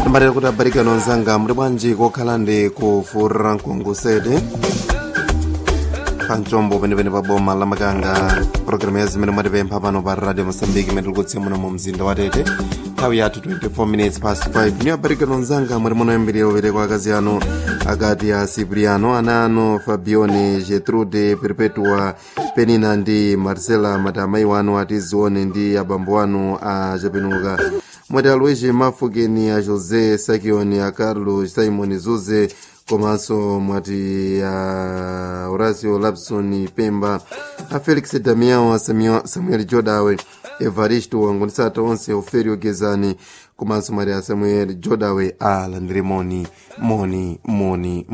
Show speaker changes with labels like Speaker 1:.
Speaker 1: mbalera kuti abarikano anzanga muli bwanji kokhala ndi kufurira mkungusede pamchombo penepene pa boma la makanga programu ya zimene mwatipempha pano pa radio mosambiki imene tikutsia muno mu mzinda wa tete nthawi yathu 24 minutes past 5 niyo abarikano anzanga mwati munoyambirira upereka akazi anu akati a cipriano ana anu fabione getrude perpetua penina ndi marcela mati amayi wanu ati zione ndi abambo anu a chapenuka mwati a luigi mafukeni a josé sakioni a carlos simon zuze komanso mwati a horacio lapson pemba a felix damiao a Samuel- samuel jodawe evaristo wangonisata onse oferio gezani komanso mwati a samuel jodawe alandire moni moni moni